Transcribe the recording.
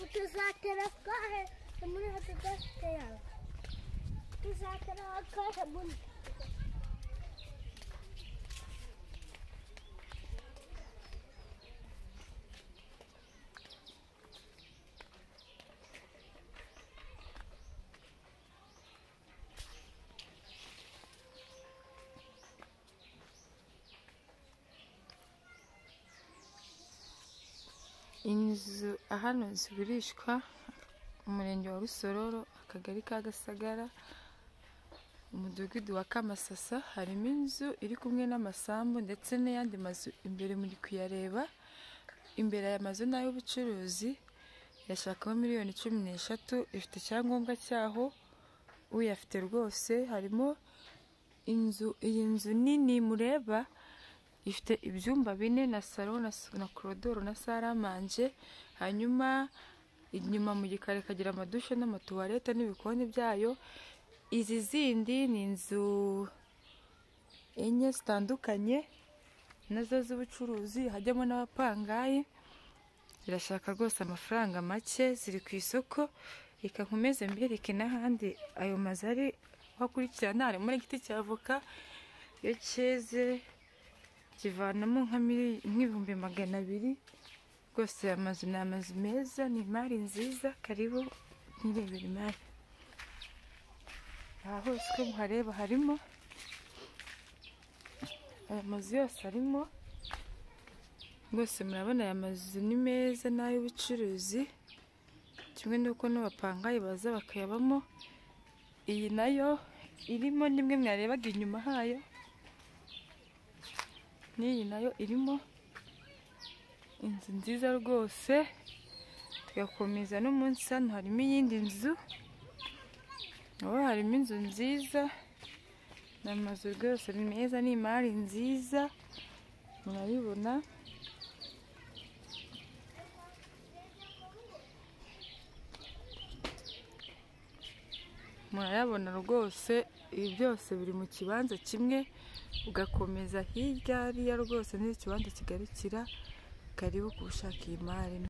وتسع تلاف قاعد من هتدرس تلاف تسع تلاف قاعد من inzu hano zigurishwa umurenge wa rusororo akagari ka gasagara umudugudu wa kamasasa harimo inzu iri kumwe n'amasambu ndetse n'ayandi mazu imbere muri kuyareba imbere aya mazu ni ay'ubucuruzi yashakamo miliyoni cumi n'eshatu ifite icyangombwa cyaho uyafite rwose harimo inzu iyi nzu nini mureba ifite ibyumba bine na salo na s- na korodoro na saramanje hanyuma inyuma mu gikari ikagira amadushe n'amatuwarete n'ibikoni byayo izi zindi ni inzu enye zitandukanye nazo z'ubucuruzi hajyamo n'abapangayi zirashaka rwose amafaranga make ziri ku isoko reka nkomeze mbireke n'ahandi ayo mazu ari hakurikirana harimo n'igiti cya avoka iyo cyeze kivanamo nka mili- nk'ibihumbi magana abiri rwose aya mazu ni amazu meza ni imari nziza karibu ntirebere imari aha hose uko muhareba harimo aya mazu yose arimo rwose murabona aya mazu ni meza ni ay'ubucuruzi kimwe n'uko n'abapangayi baza bakayabamo iyi nayo irimo nimwe mwarebaga inyuma hayo n'iyi nayo irimo inzu nziza rwose tugakomeza n'umunsi hano harimo iyindi nzu naho harimo inzu nziza ni amazu rwose ni meza ni imari nziza murabibona murayabona rwose ibi byose biri mu kibanza kimwe ugakomeza hirya hariya rwose n'ikibanza kigarukira karibu kubushaka iyi mari